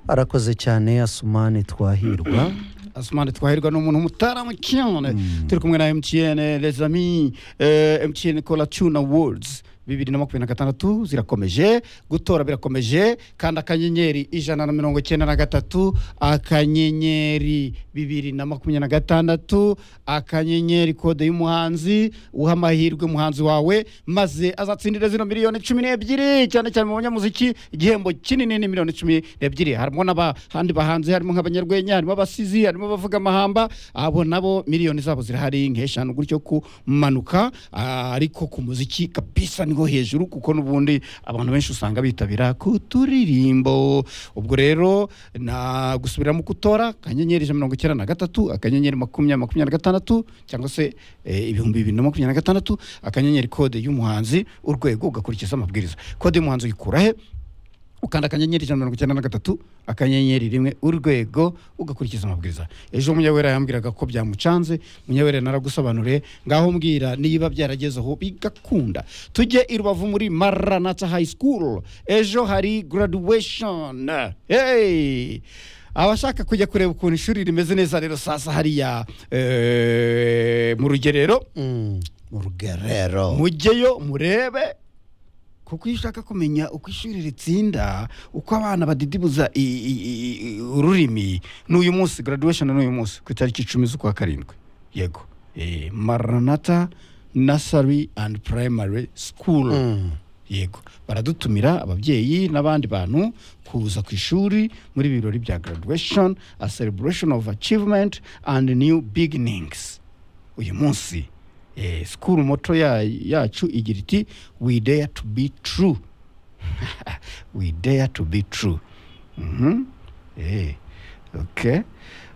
arakoze cyane asumani twahirwa asumani twahirwa ni umuntu mutarama cyane turi kumwe na mtn lezami eh, mtn kola tuna words bibiri na makumyabiri na gatandatu zirakomeje gutora birakomeje kandi akanyenyeri ijana na mirongo icyenda na gatatu akanyenyeri bibiri na makumyabiri na gatandatu akanyenyeri kode y'umuhanzi uha amahirwe umuhanzi wawe maze azatsindire zino miliyoni cumi n'ebyiri cyane cyane mu banyamuziki igihembo kinini ni miliyoni cumi n'ebyiri harimo n'abahandi bahanzi harimo nk'abanyarwenya harimo abasizi harimo abavuga amahamba abo nabo miliyoni zabo zirahari nk'eshanu gutyo kumanuka ah, ariko ku muziki kabisa niho hejuru kuko n'ubundi abantu benshi usanga bitabira ku turirimbo ubwo rero na gusubiramo gutora akanyenyeri ijana na mirongo icyenda na gatatu akanyenyeri makumyabiri makumyabiri na gatandatu cyangwa se eh, ibihumbi bibiri na makumyabiri na gatandatu akanyenyeri kode y'umuhanzi urwego ugakurikiza amabwiriza kode y'umuhanzi uyikura he ukanda akanyenyeri ijana na mirongo icyenda na gatatu akanyenyeri rimwe urwego ugakurikiza amabwiriza ejo munyawera yambwiraga ko byamucanze munyawera naragusobanuriye ngaho mbwira niba byarageze aho bigakunda tujye i rubavu muri maranatha high school ejo hari graduation hey! abashaka kujya kureba ukuntu ishuri rimeze neza rero sasa hariya eh, mu rugerero Mm, mu rugerero mujyeyo murebe kuko iyo ushaka kumenya uko ishuri ritsinda uko abana badidibuza i- i- i- i- ururimi ni uyu munsi graduation ni uyu munsi ku itariki icumi z'ukwa karindwi yego Eh, maranata nursery and primary school Mm. yego baradutumira ababyeyi n'abandi bantu kuza ku ishuri muri ibi birori bya graduation a celebration of achievement and new beginnings uyu munsi eh, school moto ya, yacu igira iti we dare to be true we dare to be true Mhm. eh, okay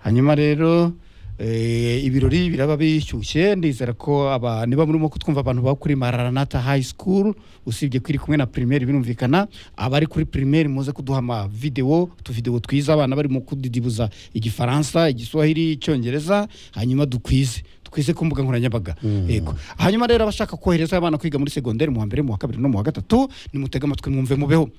hanyuma rero eh, ibirori biraba bishyushye ndizera ko aba niba murimo kutwumva abantu baba kuri maranata high school usibye ko iri kumwe na primaire birumvikana abari kuri primaire muze kuduha amavidewo utuvidewo twiza abana bari mu kudidibuza igifaransa igiswahili icyongereza hanyuma dukwize twize ku mbuga nkoranyambaga yego hanyuma rero abashaka kohereza abana kwiga muri segonderi mu wa mbere mu wa kabiri no mu wa gatatu nimutege amatwi mwumve mubeho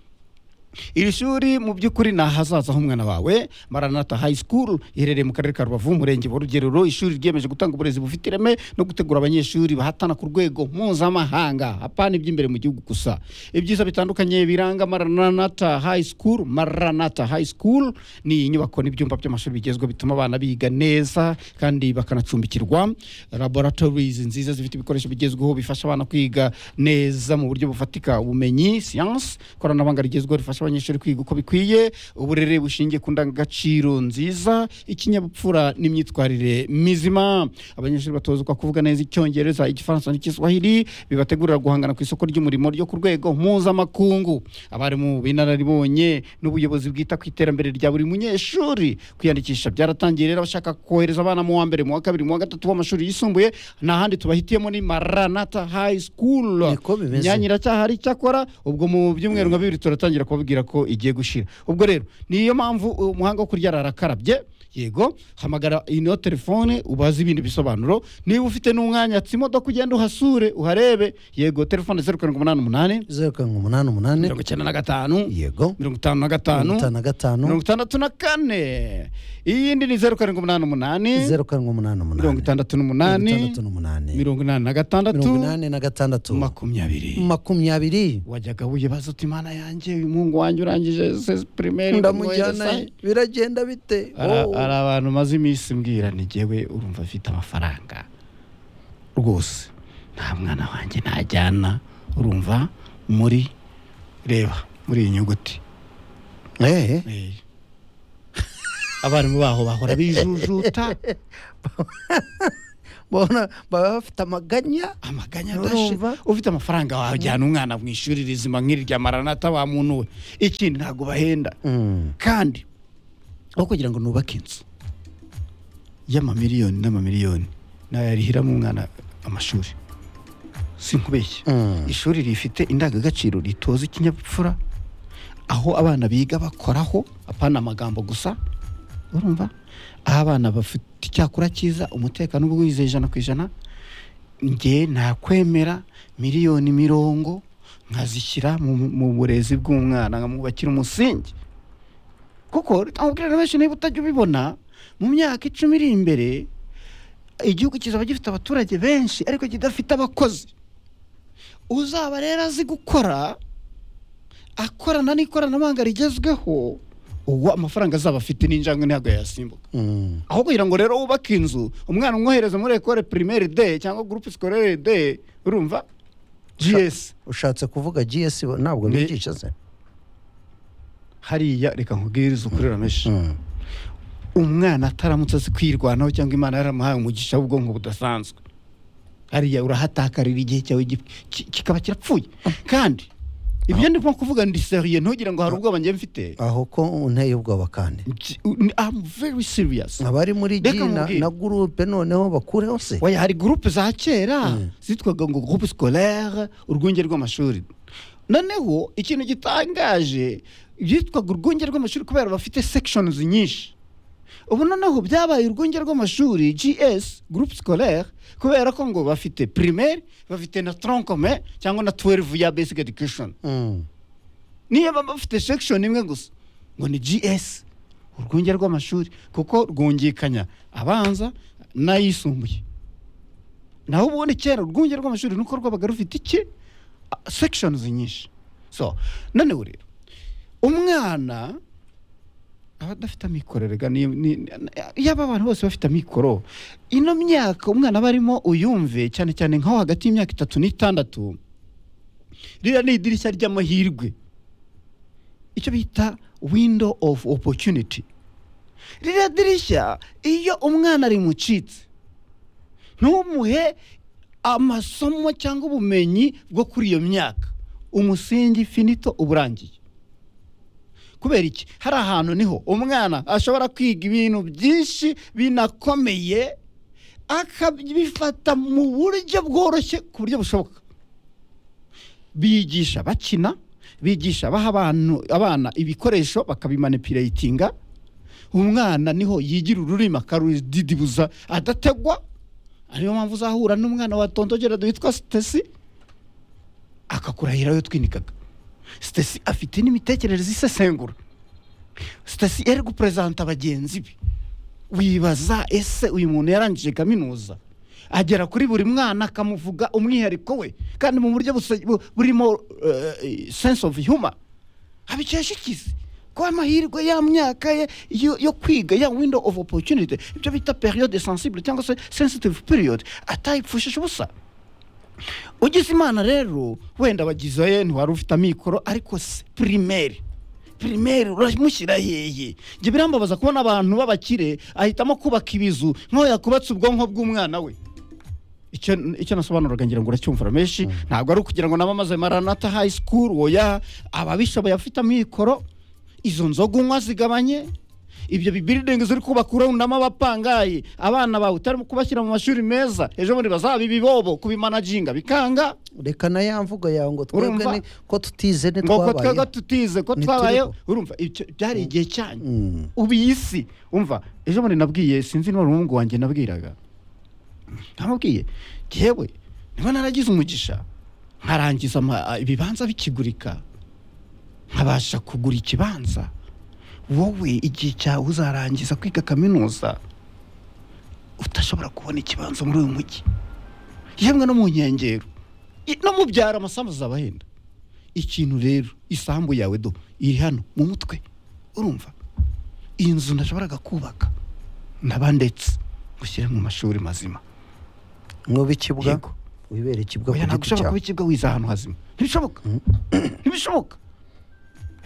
iri shuri mu by'ukuri ni ahazaza h'umwana wawe maranata high school iherereye mu karere ka rubavu umurenge wa rugerero ishuri ryiyemeje gutanga uburezi bufite ireme no gutegura abanyeshuri bahatana ku rwego mpuzamahanga apana iby'imbere mu gihugu gusa ibyiza bitandukanye biranga maranata high school maranata high school ni inyubako n'ibyumba by'amashuri bigezweho bituma abana biga neza kandi bakanacumbikirwa laboratories nziza zifite ibikoresho bigezweho bifasha abana kwiga neza mu buryo bufatika ubumenyi siyansi ikoranabuhanga rigezweho rifasha abanyeshuri kwiga uko bikwiye uburere bushingiye ku ndangagaciro nziza ikinyabupfura n'imyitwarire mizima abanyeshuri batozwa kuvuga neza icyongereza igifaransa n'igiswahili bibategurira guhangana ku isoko ry'umurimo ryo ku rwego mpuzamakungu abarimu b'inararibonye n'ubuyobozi bwita ku iterambere rya buri munyeshuri kwiyandikisha byaratangiye rero abashaka kohereza abana mu wa mbere mu wa kabiri mu wa gatatu w'amashuri yisumbuye nta handi tubahitiyemo ni maranata high school Niko bimeze. Nyanyira cyahari cyakora ubwo mu byumweru nka bibiri turatangira kubabwira ko igiye gushira ubwo rero niyo mpamvu umuhanga wo kurya arakarabye yego hamagara ino telefone ubaze ibindi bisobanuro niba ufite n'umwanya tsa imodoka ugenda uhasure uharebe yego telefone zeru karindwi umunani umunani zeru karindwi umunani umunani mirongo icyenda na gatanu yego mirongo itanu na gatanu mirongo itanu na gatanu mirongo itandatu na kane iyindi ni zeru karindwi umunani umunani zeru karindwi umunani umunani mirongo itandatu n'umunani mirongo itandatu n'umunani mirongo inani na mirongo gatandatu inani na gatandatu makumyabiri makumyabiri wajyaga wibaza uti imana yanjye uyu muhungu wanjye urangije sesi pirimeri ndamujyana biragenda bite Oh. hari abantu maze iminsi mbwira ni jyewe urumva afite amafaranga rwose nta mwana wanjye najyana urumva muri reba muri iyi nyuguti Eh, Eh. abarimu baho bahora bijujuta bona baba bafite amaganya amaganya adashe Urumva? ufite amafaranga wajyana umwana mu ishuri rizima nk'irya maranata wa muntu we ikindi ntabwo bahenda Mm. kandi aho kugira ngo nubake inzu y'amamiliyoni n'amamiliyoni nayarihiramo umwana amashuri sinkubeshye Mm. ishuri rifite indangagaciro ritoza ikinyabupfura aho abana biga bakoraho apana amagambo gusa urumva aho abana bafite icyakura cyiza umutekano uba wize ijana ku ijana njye nakwemera miliyoni mirongo nkazishyira mu mu burezi bw'umwana nkamwubakira umusingi kuko amubwira na benshi niba utajya ubibona mu myaka icumi iri imbere igihugu kizaba gifite abaturage benshi ariko kidafite abakozi uzaba rero azi gukora akorana n'ikoranabuhanga rigezweho uwo amafaranga azaba afite n'injangwe ntabwo yasimbuka Mm. aho kugira ngo rero wubake inzu umwana umwohereza muri ekore primaire de cyangwa groupe scolaire de urumva gs ushatse kuvuga gs bo- ntabwo Ni- bigisha se hariya reka nkubwirize ukurira menshi Mm. umwana ataramutse azi kwirwanaho cyangwa imana yaramuhaye umugisha w'ubwonko budasanzwe hariya urahatakarira igihe cyawe gi- ki- kikaba kirapfuye kandi ibyo ndimo kuvuga ndi seriye ntugire ngo hari ubwoba njye mfite aho ko unteye ubwoba kandi Ngi- ni- I'm very serious abari muri Reka G na, nkubwire. na gurupe noneho bakureho se Oya hari gurupe za kera Mm. zitwaga ngo gurupe scolaire urwunge rw'amashuri noneho ikintu gitangaje byitwaga urwunge rw'amashuri kubera bafite sections nyinshi ubu noneho byabaye urwunge rw'amashuri gs groupe scolaire kubera ko ngo bafite primaire bafite na troncome cyangwa na 12 ya basic education Mm. niyo baba bafite section imwe gusa ngo ni gs urwunge rw'amashuri kuko rwungikanya abanza n'ayisumbuye naho ubundi kera urwunge rw'amashuri nuko rwabaga rufite iki A- sections nyinshi so noneho rero umwana aba adafite amikoro rega ni- ni- yaba abantu bose bafite amikoro ino myaka umwana aba arimo uyumve cyane cyane nk'aho hagati y'imyaka itatu n'itandatu ririya ni idirishya ry'amahirwe icyo bita window of opportunity ririya dirishya iyo umwana rimucitse ntumuhe amasomo cyangwa ubumenyi bwo kuri iyo myaka umusingi finito uba urangiye kubera iki hari ahantu niho umwana ashobora kwiga ibintu byinshi binakomeye akabifata mu buryo bworoshye ku buryo bushoboka bigisha bakina bigisha baha abantu abana ibikoresho bakabimanipulatinga umwana niho yigira ururimi akarudidibuza adategwa ariyo mpamvu uzahura n'umwana wa tondogerado witwa sitesi akakurahira yo twinikaga sitesi afite n'imitekerereze isesengura sitesi yari guperezanta bagenzi be wibaza ese uyu muntu yarangije kaminuza agera kuri buri mwana akamuvuga umwihariko we kandi mu buryo buse- bu- burimo eh, sense of humor abikesha ikizi ko amahirwe ya myaka ye yo, yo kwiga ya window of opportunity ibyo bita periode sensible cyangwa se sensitive period atayipfushije ubusa ugize imana rero wenda bagize ye ntiwari ufite amikoro ariko se primaire primaire uramushyira hehe njye birambabaza kubona abantu b'abakire ahitamo kubaka ibizu nk'aho yakubatse ubwonko bw'umwana we icyo icyo nasobanuraga ngira ngo uracyumvira menshi ntabwo ari ukugira ngo nabamaze maranata high school oya ababishoboye afite amikoro izo nzoga unywa zigabanye ibyo bibiridingi ziri kubaka urunamo abapangaye abana bawe utarimo kubashyira mu mashuri meza ejo bundi bazabiba ibobo kubimanaginga bikanga reka na ya mvugo yawe ngo twebwe Urumva? ni- ko tutize ngo ko twebwe ntitwabaye tutize ko Ntituriho. twabayeho urumva ibyo byari igihe cyanyu Mm. ubu iyi si umva ejo bundi nabwiye sinzi niba ari umuhungu wanjye nabwiraga ntamubwiye yewe niba naragize umugisha nkarangiza ama- ibibanza bikigurika nkabasha kugura ikibanza wowe igihe cyawe uzarangiza kwiga kaminuza utashobora kubona ikibanza muri uyu mujyi yemwe no mu nkengero i- no mu byaro amasambu azaba ahenda ikintu rero isambu yawe do iri hano mu mutwe urumva iyi nzu nashoboraga kubaka ndaba ndetse gushyire mu mashuri mazima mwube ikibuga yego wibere ikibuga oya ku ntabwo giti ushobora kuba cyawe ikibwa wize ahantu hazima ntibishoboka ntibishoboka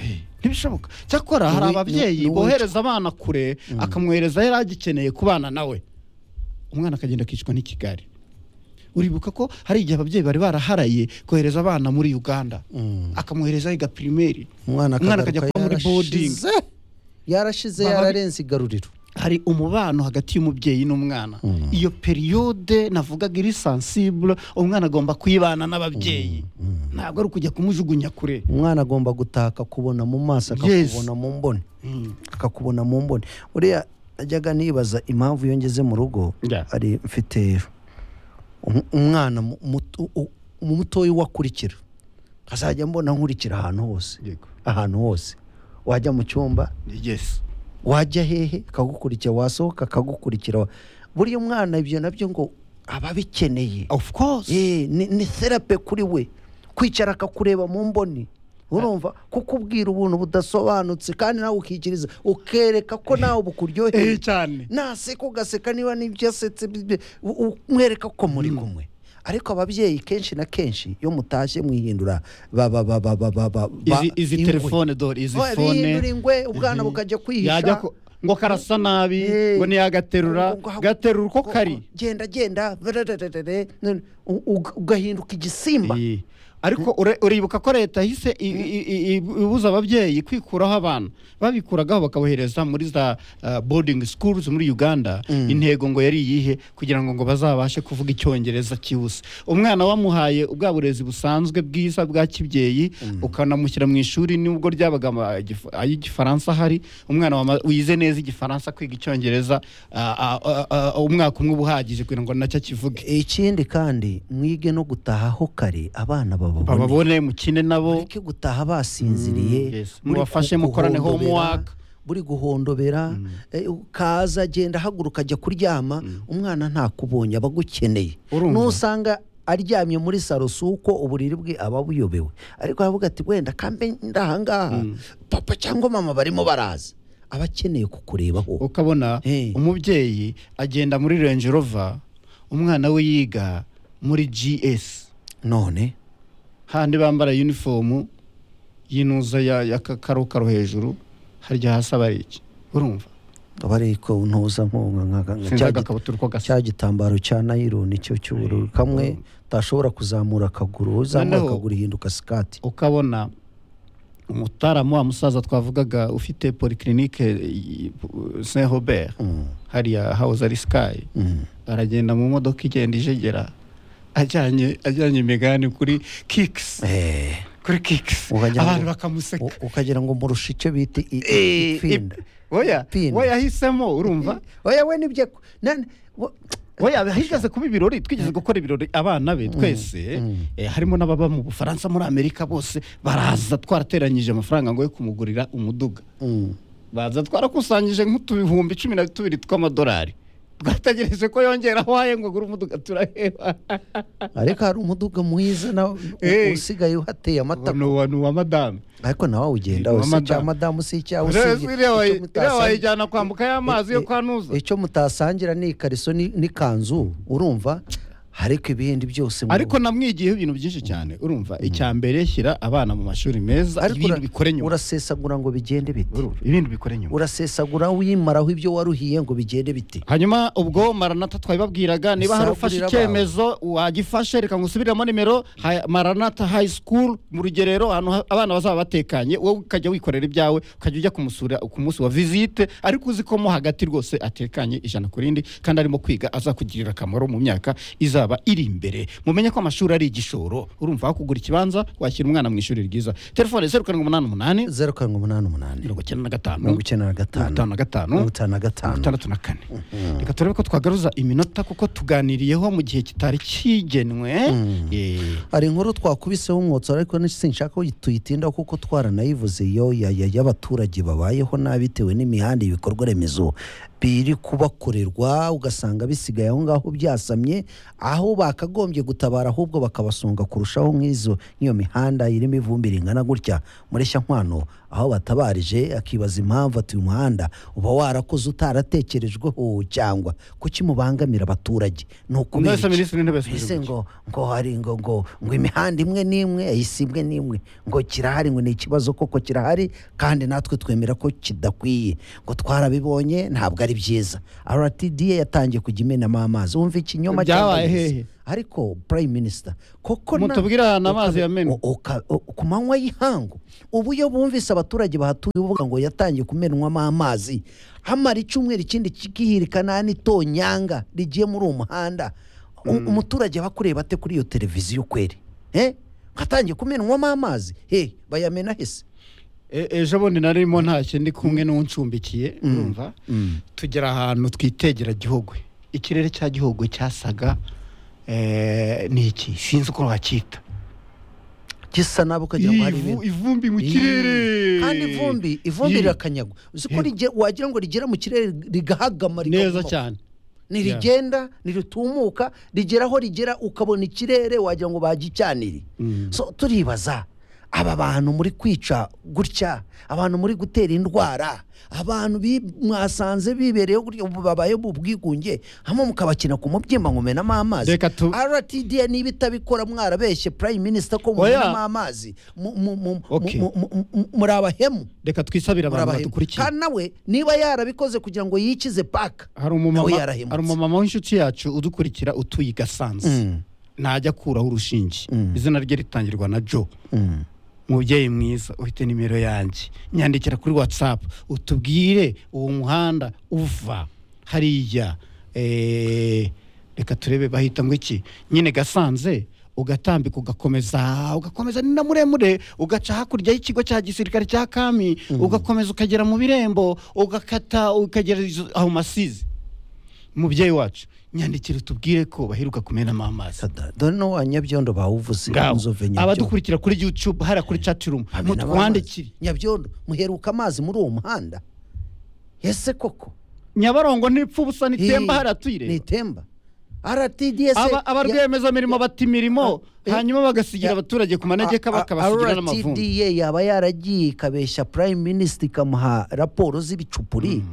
Eh, ntibishoboka cyakora hari Ni wi- ababyeyi ni- ni bohereza abana kure akamwohereza yari agikeneye kubana nawe umwana akagenda akicwa n'ikigari uribuka ko hari igihe ababyeyi bari baraharaye kohereza abana muri uganda Mm. akamwohereza yiga pirimeri umwana umwana akagaruka akajya kuba muri boarding. yarashize yarashize Baba- yararenze igaruriro hari umubano hagati y'umubyeyi n'umwana Mm. iyo periyode navugaga iri sensible umwana agomba kuyibana n'ababyeyi ntabwo ari ukujya kumujugunya kure umwana agomba gutaka kubona mu maso Yes. akakubona mu mboni akakubona mu mboni uriya najyaga nibaza impamvu iyo ngeze mu rugo Yeah. ari mfite um- umwana mu- muto- u- umutoya uwo akurikira azajya mbona nkurikira ahantu hose ahantu hose wajya mu cyumba yes wajya hehe akagukurikira wasohoka akagukurikira buriya umwana ibyo nabyo ngo aba abikeneye of course Eh, ni ni therapy kuri we kwicara akakureba mu mboni urumva kukubwira ubuntu budasobanutse kandi nawe ukikiriza ukereka ko nawe eh bukuryoheye cyane naseka ugaseka niba n'ibyo asetse bi- bi- u- u- umwereka ko muri kumwe ariko ababyeyi kenshi na kenshi iyo mutashye mwihindura baba baba baba baba izi izi telefone dore izi bihindura fone ingwe ubwana bukajya yajya kwihisha ku- ngo karasa nabi Eh. ngo niyagaterura Ngo- ngo- gaterura uko ngo- kari genda genda brrrrrrrr, none u- u- ugahinduka igisimba Iyi. ariko ure- uribuka ko leta yahise i- i- i- i- ibuza ababyeyi kwikuraho abana babikuragaho bakabohereza muri za uh, boarding schools muri uganda intego ngo yari iyihe kugira ngo ngo bazabashe kuvuga icyongereza cyihuse umwana wamuhaye ubwa burezi busanzwe bwiza bwa kibyeyi ukanamushyira mu ishuri nubwo ryabaga ama- igif- ay'igifaransa ahari umwana wama- wize neza igifaransa kwiga icyongereza ah, ah, ah, ah, umwaka umwe uba uhagije kugira ngo nacyo akivuge ikindi kandi mwige no gutahaho kare abana bababone bababone mukine nabo mureke gutaha basinziriye Mm, yes. muri Mubafashe gu- mukorane guhondobera, homework. buri guhondobera eh, kaza agenda ahaguruka ajya kuryama umwana ntakubonye aba agukeneye Urumva? nusanga aryamye muri saro si uko uburiri bwe aba buyobewe ariko aravuga ati wenda kambe ndahangaha papa cyangwa mama barimo baraza aba akeneye kukurebaho ukabona Hey. umubyeyi agenda muri Range Rover umwana we yiga muri GS none handi bambara uniform yinuza ya, ya ka- karokaro hejuru harya hasi aba ari iki urumva aba ariko ntuza nk'ubu nka- nka- sinzi cya giti- agakabutura uko gasa cya gitambaro cya nayironi cyo cy'ubururu kamwe utashobora kuzamura akaguru uzamura Noneho- akaguru ihinduka sikati ukabona umutaramu wa musaza twavugaga ufite polyclinique Saint Robert Mm, hariya house ari sky mm. aragenda mu modoka igenda ijegera ajyanye ajyanye imigani kuri kicks Eh, kuri kicks Wagira ngo- abantu bakamuseka u- ukagira ngo murushe icyo bita i- i- Eh, ipfinda oya Pin. we yahisemo urumva oya we nibyo ku- nani- wo- we yahigeze kuba ibirori twigeze gukora ibirori abana be twese eh, harimo n'ababa mu bufaransa muri amerika bose baraza twarateranyije amafaranga ngo yo kumugurira umuduga Mm. baza twarakusanyije nk'utubihumbi cumi na tubiri tw'amadolari twategereje ko yongeraho haye ngo agure umuduga turaheba ariko hari umuduga mwiza nawe Eh. usigaye uhateye amata ni uwa- ni uwa madame ariko nawe wawugenda Ni wese madamu. cya madamu si icyawe usibye iriya icyo wayi- iriya mutasanga- wayijyana kwambuka y'amazi yo kwanuza icyo mutasangira ni ikariso ni- n'ikanzu urumva ariko ibindi byose mu- ariko namwigiyeho ibintu byinshi cyane urumva icya mbere shyira abana mu mashuri meza ariko ibintu ura- bikore nyuma urasesagura ngo bigende bite Urumva, ibintu bikore nyuma urasesagura wimaraho ibyo waruhiye ngo bigende bite hanyuma ubwo maranata twabibabwiraga niba hari ufashe Isabukuru icyemezo wagifashe reka ngo usubiremo nimero ha- maranata high school mu rugerero ahantu ha- abana bazaba batekanye wowe ukajya wikorera ibyawe ukajya ujya kumusura ku munsi wa visite ariko uzi ko mo hagati rwose atekanye ijana ku rindi kandi arimo kwiga azakugirira akamaro mu myaka izaba iri imbere mumenye ko amashuri ari igishoro urumva aho kugura ikibanza washyira umwana mu ishuri ryiza telefone zeru karindwi umunani umunani zeru karindwi umunani umunani mirongo icyenda na mirongo gatanu icyenda na gatanu mirongo itanu na gatanu mirongo itanu na gatanu itandatu na kane reka turebe ko twagaruza iminota kuko tuganiriyeho mu gihe kitari kigenwe Eh, hari inkuru twakubiseho umwotsi ariko ni- sinshaka ko tuyitindaho kuko twaranayivuze yo ya- ya- y'abaturage babayeho nabi bitewe n'imihanda ibikorwa remezo biri kubakorerwa ugasanga bisigaye aho ngaho byasamye aho bakagombye gutabara ahubwo bakabasunga kurushaho nk'izo nk'iyo mihanda irimo ivumbi ringana gutya muri nkwano aho batabarije akibaza impamvu ati uyu muhanda uba warakoze utaratekerejweho cyangwa kuki mubangamira abaturage ni ukubera mwese iki? minisitiri w'intebe yasubije mbese gutya. ngo ngo hari ngo ngo ngo imihanda imwe n'imwe isi imwe n'imwe ngo kirahari ngo ni ikibazo koko kirahari kandi natwe twemera ko kidakwiye ngo twarabibonye ntabwo ari byiza rtda yatangiye kujya imenamo amazi wumva ikinyoma cyangwa Byabaye ibiza. hehe? ariko prime minister koko na- mutubwire ahantu amazi uka- yamenwe u- uka- u- ku manywa y'ihangu ubu iyo bumvise abaturage bahatuye bavuga ngo yatangiye kumenwamo amazi hamara icyumweru ikindi kikihirikana n'itonyanga rigiye muri uwo muhanda U- umuturage aba akureba ate kuri iyo televiziyo kweri Eh? hatangiye kumenwamo amazi he bayamena hese E- ejo bundi narimo ntashye ndi kumwe n'uncumbikiye urumva tugera ahantu twitegera gihogwe ikirere cya gihogwe cyasaga eh, ni iki sinzi uko wacyita gisa nabi ukagira ngo hari Ivu- ibintu ivumbi mu Ii, kirere kandi ivumbi ivumbi Ii, rirakanyagwa uzi ko rige- wagira ngo rigera mu kirere rigahagama neza rikaguma. cyane ntirigenda ntiritumuka rigera aho rigera ukabona ikirere wagira ngo bagicyanire Mm. so turibaza aba bantu muri kwica gutya abantu muri gutera indwara abantu bi- mwasanze bibereyeho gutya ubu babaye mu bwigunge hamwe mukabakina ku mubyimba ngo mumenamo amazi Reka tu- rtda niba itabikora mwarabeshye prime minister ko Oya. mumenamo amazi mu- mu- mu- mu- Okay. mu- mu- mu- muri abahemu reka twisabire abantu Murabahemu. badukurikiye kandi nawe niba yarabikoze kugira ngo yikize paka hari nawe umumama yarahemutse. hari umumama w'inshuti yacu udukurikira utuye i gasanze ntajya akuraho urushinge izina rye ritangirwa na joe mubyeyi mwiza uhite nimero yanjye nyandikira kuri watsapu utubwire uwo muhanda uva hariya eh, reka turebe bahita ngo iki nyine gasanze ugatambika ugakomeza ugakomeza ni na muremure ugaca hakurya y'ikigo cya gisirikare cya kami ugakomeza ukagera mu birembo ugakata ukagera izo- aho masizi mubyeyi wacu nyandikira utubwire ko baheruka kumenamo amazi dore no wanyabyondo bawuvuze ngaho inzove nyabyondo abadukurikira kuri youtube hariya kuri chatirumu Hamwe n'abamazi. mutwandikire nyabyondo muheruka amazi muri uwo muhanda ese koko nyabarongo ntipfa ubusa nitemba Ii, hariya tuyireba ntitemba rtds Aba- abarwiyemezamirimo bata imirimo Ya- hanyuma bagasigira Ya- abaturage ku manegeka bakabasigira n'amavumbi rtda yaba yaragiye ikabeshya prime minister ikamuha raporo z'ibicupuri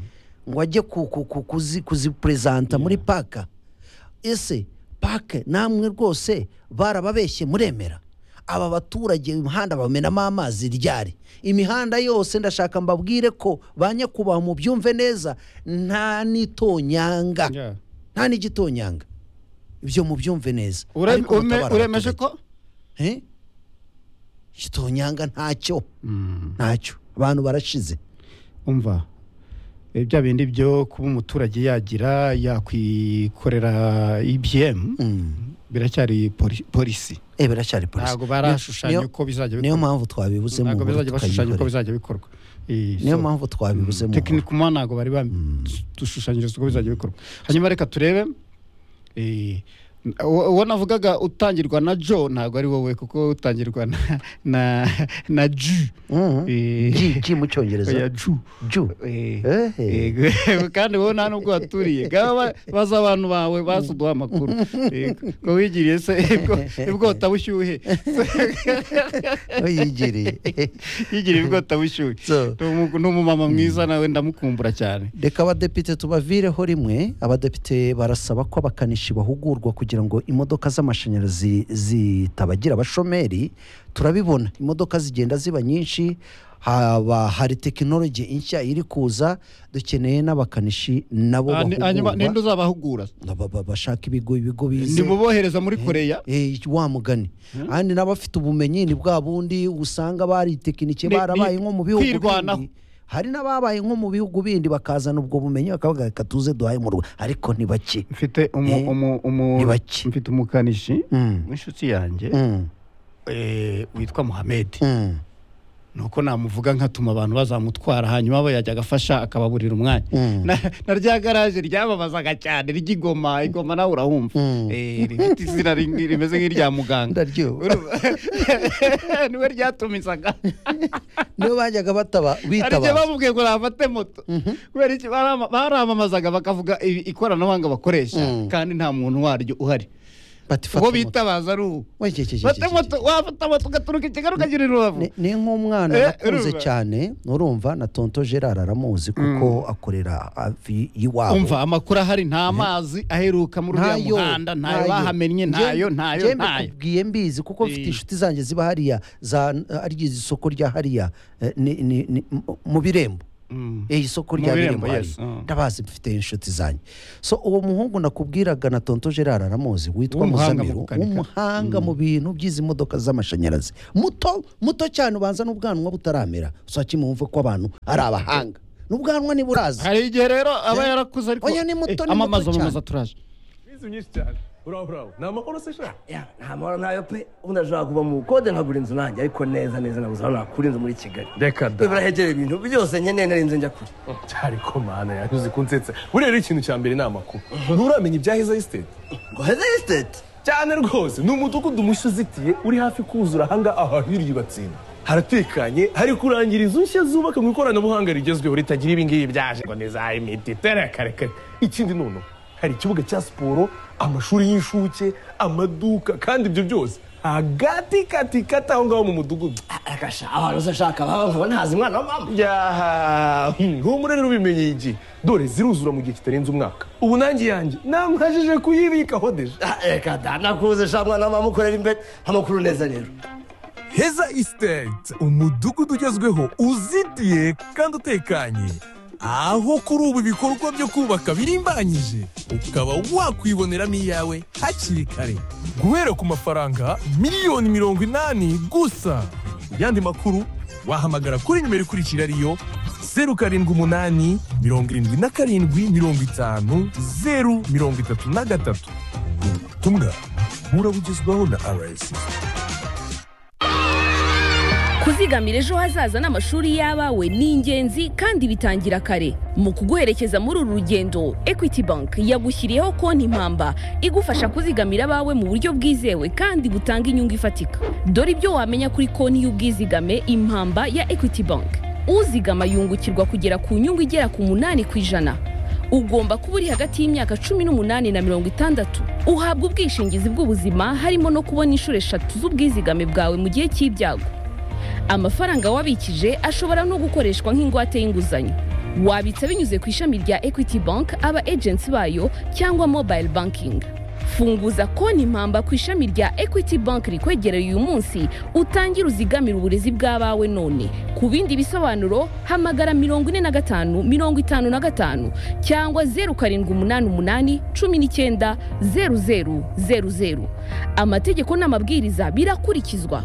ngo ajye ku- ku- ku- kuzi- kuziperezanta muri paka ese pake namwe rwose barababeshye muremera aba baturage imihanda bamenamo amazi ryari imihanda yose ndashaka mbabwire ko ba nyakubahwa mubyumve neza nta n'itonyanga Yeah. nta n'igitonyanga ibyo mubyumve neza Ure- Ariko ume- mutabara uremeje abaturage. ko Eh? kitonyanga ntacyo ntacyo abantu barashize umva eh, bya bindi byo kuba umuturage yagira yakwikorera ibm Mm. biracyari poli- polisi eh biracyari polisi ntabwo barashushanya Niyo- uko bizajya niyo bikorwa mpamvu twabibuze mu ntabwo nkuru bizajya bashushanya uko tukayikorera. bizajya bikorwa Eh, niyo so- mpamvu twabibuze mu nkuru tekinike umwana ntabwo bari badushushanyiriza uko bizajya bikorwa hanyuma reka turebe eh, uwo uwo navugaga utangirwa na jo ntabwo ari wowe kuko utangirwa na na na ju Mhm. Eh, G- G mu oya, cyongereza ju ju Eh, Ehe. yego. kandi wowe nta nubwo waturiye ngaba baza abantu bawe basuduha amakuru Yego. ngo wigiriye se ibwota bushyuhe yigiriye yigiriye ibwota bushyuhe So. Ni umu- ni umumama mwiza nawe ndamukumbura cyane reka abadepite tubavireho rimwe abadepite barasaba ko abakanishi bahugurwa kugira ngo imodoka z'amashanyarazi zitabagira abashomeri turabibona imodoka zigenda ziba nyinshi haba hari tekinoloji nshya iri kuza dukeneye n'abakanishi nabo Ah, ni- hanyuma ninde bahugurwa uzabahugura Ba- ba- bashaka ibigo ibigo bize nimubohereza muri koreya Eh, wa mugani kandi n'abafite ubumenyi ni bwa bundi usanga baritekinike Ni- barabaye ni nko mu bihugu kwirwanaho. bindi hari n'ababaye nko mu bihugu bindi bakazana ubwo bumenyi bakavuga reka tuze duhaye mu Rwanda ariko ni bake mfite umu, Eh, umu, umu, ni bake. mfite umukanishi Mm, w'inshuti yanjye mm, eh, witwa muhamedi mm, nuko namuvuga nkatuma abantu bazamutwara hanyuma we yajya agafasha akababurira umwanya Mm. na, na rya garaje ryamamazaga cyane ry'igoma igoma nawe urahumva Mm. Eh, rifite izina rimwe rimeze nk'irya muganga ndaryoha Urumva? niwe ryatumizaga niyo bajyaga bataba hari igihe bitabaza bamubwiye ngo nafate moto kubera iki barama- baramamazaga bakavuga i- ikoranabuhanga bakoresha Mm. kandi nta muntu waryo uhari bati fata ubwo moto. bitabaza ari ubu We, ke- ke- ke- fate ke- moto wafata moto ugaturuka i kigali ukagira i rubavu Ni- ni nk'umwana Eh, nakunze urumva? cyane urumva na tonto gerard aramuzi kuko akorera hafi y'iwabo umva amakuru ahari nta mazi aheruka muri uriya muhanda ntayo bahamennye ntayo ntayo ntayo kubwiye mbizi kuko mfite Eh. inshuti zanjye ziba hariya za ari isoko rya hariya eh, ni- ni- ni- mu- mu birembo Mm. Eh, isoko Mu rya Birembo, birembo hariya. yes, ah. ndabazi mfite inshuti zanjye so uwo muhungu nakubwiraga na tonto gerard aramuzi witwa W'umuhanga mu muzamiru gukanika. w'umuhanga mu bintu by'izi modoka z'amashanyarazi muto muto cyane ubanza n'ubwanwa butaramera usakimwumve ko abantu ari abahanga n'ubwanwa niburaza hari igihe rero aba yarakuze ariko Oya, ni muto, Eh, ni muto amamaza cyane. amamaza turaje Wize myinshi cyane buraho buraho ni amakuru se shaka Ya, nta mahoro ntayo pe ubundi nashobora kuva mu bukode nkagura inzu nanjye ariko neza neza nabuze aho nakura inzu muri kigali reka da birahegera ibintu byose nkeneye nari nzi njya kure cyari ko mana yaruzi kunsetse buriya rero ikintu cya mbere ni amakuru nturamenya ibyaheze isiteti ngo heze esiteti cyane rwose ni umudugudu mushya uzitiye uri hafi kuzura ahanga ahahiriye batsinda haratekanye hari kurangira inzu nshya zubaka mu ikoranabuhanga rigezweho ritagira ibingibi byaje ngo ni za imiti terekarekare ikindi noneho hari ikibuga cya siporo amashuri y'inshuke amaduka kandi ibyo byose hagati kati kati aho ngaho mu mudugudu agasha abantu uzashaka baba nkaba ntazi umwana wa mama yaha humure rero ubimenye iki dore ziruzura mu gihe kitarenze umwaka ubu nanjye iyanjye namwajije kuyibikaho deje Ah, reka danakuze sha mwana wa mama ukorera imbere amakuru neza rero heza isitete umudugudu ugezweho uzitiye kandi utekanye aho kuri ubu ibikorwa byo kubaka birimbanyije ukaba wakwiboneramo iyawe hakiri kare guhera ku mafaranga miliyoni mirongo inani gusa ku yandi makuru wahamagara kuri nimero ikurikira ariyo zeru karindwi umunani mirongo irindwi na karindwi mirongo itanu zeru mirongo itatu na gatatu ubutumwa burabugezwaho na rsi kuzigamira ejo hazaza n'amashuri y'abawe ni ingenzi kandi bitangira kare mu kuguherekeza muri uru rugendo equity bank yagushyiriyeho konti impamba igufasha kuzigamira abawe mu buryo bwizewe kandi butanga inyungu ifatika dore ibyo wamenya kuri konti y'ubwizigame impamba ya equity bank uzigama yungukirwa kugera ku nyungu igera ku munani ku ijana ugomba kuba uri hagati y'imyaka cumi n'umunani na mirongo itandatu uhabwa ubwishingizi bw'ubuzima harimo no kubona inshuro eshatu z'ubwizigame bwawe mu gihe cy'ibyago amafaranga wabikije ashobora no gukoreshwa nk'ingwate y'inguzanyo wabitsa binyuze ku ishami rya equity bank aba agency bayo cyangwa mobile banking funguza konti impamba ku ishami rya equity bank rikwegereye uyu munsi utangire uzigamire uburezi bw'abawe none ku bindi bisobanuro hamagara mirongo ine na gatanu mirongo itanu na gatanu cyangwa zeru karindwi umunani umunani cumi n'icyenda zeru zeru zeru zeru amategeko n'amabwiriza birakurikizwa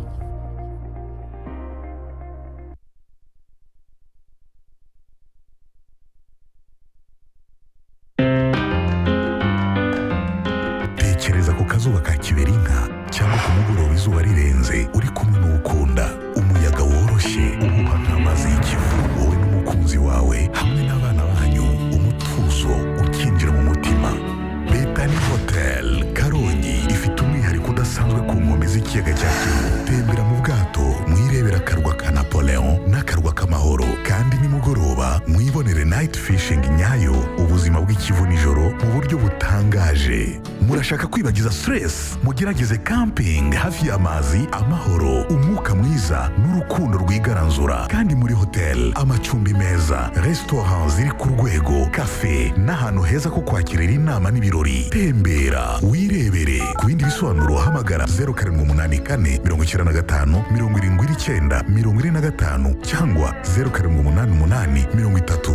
tekereza ku kazuba ka kiberinka cyangwa ku mugoroba izuba rirenze uri kumwe n'ukunda umuyaga woroshye uhuha nk'amazi y'ikivu wowe n'umukunzi wawe hamwe n'abana banyu umutuzo ukinjira mu mutima betani hotel karongi ifite umwihariko udasanzwe ku nkombe z'ikiyaga cya kivu tembera mu bwato mwirebera akarwa ka napoleon n'akarwa k'amahoro kandi nimugoroba mwibonere night fishing nyayo ubuzima bw'ikivu nijoro mu buryo butangaje murashaka kwibagiza stress mugerageze camping hafi y'amazi amahoro umwuka mwiza n'urukundo rwigaranzura kandi muri hotel amacumbi meza restaurant ziri ku rwego cafe n'ahantu heza ko kwakirira inama n'ibirori tembera wirebere ku bindi bisobanuro hamagara 0784 95 79 95 cyangwa 0788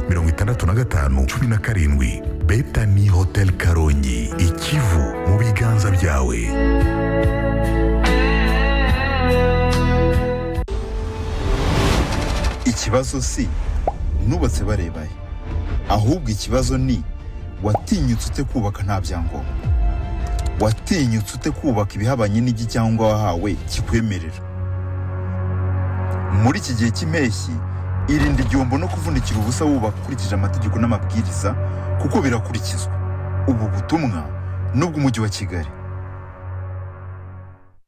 30 65 17 Betani Hotel Karongi ikivu mu biganza byawe ikibazo si nubatse barebaye ahubwo ikibazo ni watinyutse ute kubaka nta byangombwa watinyutse ute kubaka ibihabanye n'igicyangombwa wahawe kikwemerera muri iki gihe cy'impeshyi irinde igihombo no kuvunikira ubusa wubaka ukurikije amategeko n'amabwiriza kuko birakurikizwa ubu butumwa n'ubw'umujyi wa kigali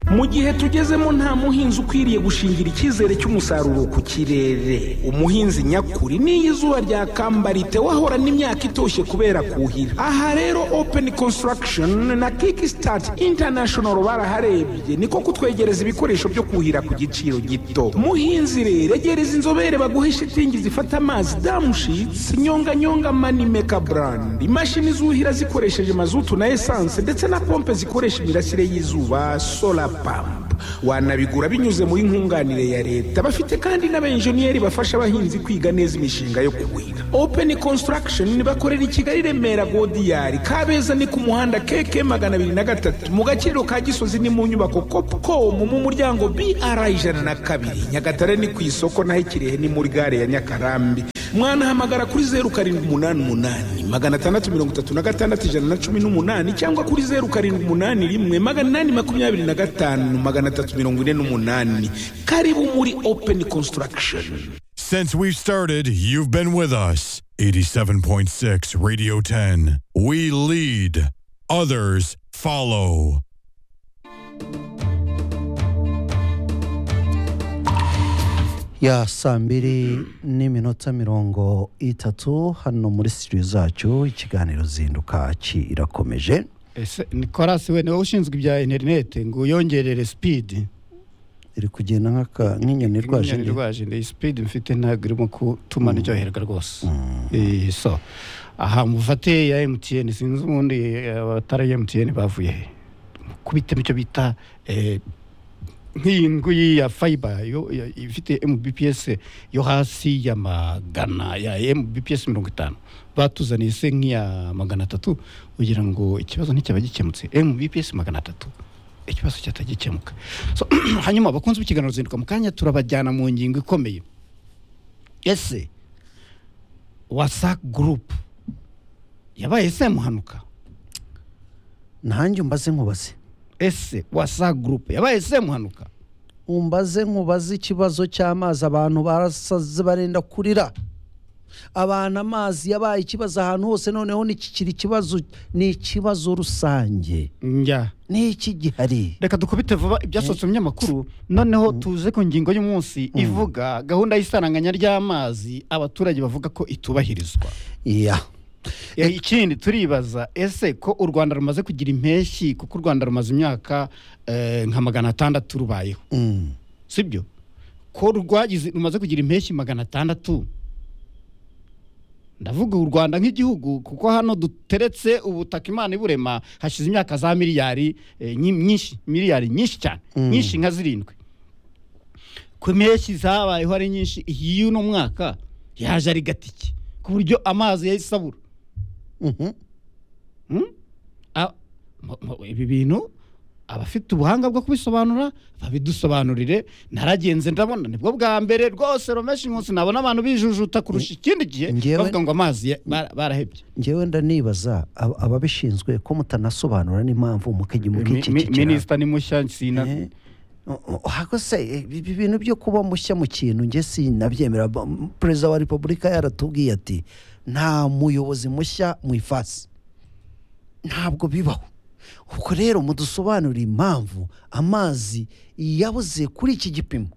mu gihe tugezemo nta muhinzi ukwiriye gushingira icyizere cy'umusaruro ku kirere umuhinzi nyakuri n'iyo izuba ryakambara wahorana imyaka itoshye kubera kuhira aha rero open construction na kickstart international baraharebye niko kutwegereza ibikoresho byo kuhira ku giciro gito muhinzi rero egereza inzobere baguhe shitingi zifata amazi damushitsi nyonganyonga manimeka brand imashini zuhira zikoresheje mazutu na esanse ndetse na pompe zikoresha imirasire y'izuba solar pamp wanabigura binyuze muri nkunganire ya leta bafite kandi n'abenjeniyeri bafasha abahinzi kwiga neza imishinga yo kuhira open construction bakorera i kigali remera godiyari kabeza ni ku muhanda keke magana abiri na gatatu mu gaciro ka gisozi ni mu nyubako copcom mu muryango br ijana na kabiri nyagatare ni ku isoko naho ikirehe ni muri gare ya nyakarambi mwanahamagara kuri zeru karindwi umunani umunani magana atandatu mirongo itatu na gatandatu ijana na cumi n'umunani cyangwa kuri zeru karindwi umunani rimwe magana inani makumyabiri na gatanu magana atatu mirongo ine n'umunani karibu muri open construction Since we've started, you've been with us. 87.6 Radio 10. We lead, others follow. ya saa mbiri n'iminota mirongo itatu hano muri studio zacu ikiganiro zinduka kirakomeje ese nikorasi we niwe ushinzwe ibya interineti ngo uyongerere sipidi iri kugenda nk'aka- nk'inyoni irwaje Inyoni irwaje iyi sipidi mfite ntabwo irimo gutuma niryoherwa rwose Eh, so aha mufate ya emutiyeni sinzi ubundi eh, abatari ya emutiyeni bavuye he kubitamo icyo bita eh, nk'iyi nguyi ya fayiba yo- ya- ifite mbps yo hasi ya magana ya mbps mirongo itanu batuzaniye se nk'iya magana atatu kugira ngo ikibazo nticyaba gikemutse mbps magana atatu ikibazo cyatagikemuka so, hanyuma abakunzi b'ikiganiro zinduka mu kanya turabajyana mu ngingo ikomeye ese wasak gurupu yabaye se muhanuka ntange umbaze nkubaze ese wasak gurupu yabaye se muhanuka umbaze nkubaze ikibazo cy'amazi abantu barasaze barenda kurira abantu amazi yabaye ikibazo ahantu hose noneho nikikiri ikibazo ni ikibazo rusange njya ni iki gihari reka dukubite vuba ibyasohotse mu binyamakuru noneho tuze ku ngingo y'umunsi ivuga gahunda y'isaranganya ry'amazi abaturage bavuga ko itubahirizwa iya Eh, ikindi turibaza ese ko u rwanda rumaze kugira impeshyi kuko u rwanda rumaze imyaka eh, nka magana atandatu rubayeho Mm. sibyo ko rwagize rumaze kugira impeshyi magana atandatu ndavuga u rwanda nk'igihugu kuko hano duteretse ubutaka imana iburema hashize imyaka za miliyari eh, nyi- nyinshi miliyari nyinshi cyane nyinshi nka zirindwi ku impeshyi zabayeho ari nyinshi iyi uno mwaka yaje ari gatike ku buryo amazi yahise abura Mhm. a- mu- mu- ibi bintu abafite ubuhanga bwo kubisobanura babidusobanurire naragenze ndabona nibwo bwa mbere rwose romeshi inkunsi nabona abantu bijujuta kurusha ikindi gihe Njyewe- bavuga ngo amazi ya- bara- barahebye ngewe ndanibaza ab- ababishinzwe ko mutanasobanura n'impamvu mukajya Mi- mi- mukicikira minisita ni mushya sina hago se eh, ibi bintu byo kuba mushya mu kintu nge sinabyemera Ba- m- perezida wa repubulika yaratubwiye ati nta muyobozi mushya mu ifasi ntabwo bibaho ubwo rero mudusobanurire impamvu amazi yabuze kuri iki gipimo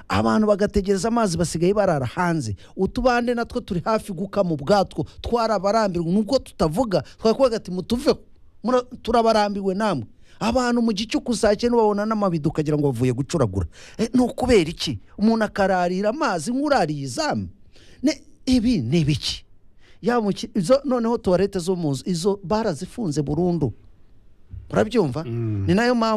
abantu bagategereza amazi basigaye barara hanze utubande natwo turi hafi gukama ubwatwo twarabarambirwa nubwo tutavuga twakwaga ati mutuveho Mura- turabarambirwe namwe abantu mu gice saa cyenda babona n'amabido ukagira ngo bavuye gucuragura Eh, ni ukubera iki umuntu akararira amazi nk'urariye izamu Ne- ibi ni ibiki ya mu ki- izo noneho tuwarete zo mu nzu izo barazifunze burundu urabyumva ni nayo mpamvu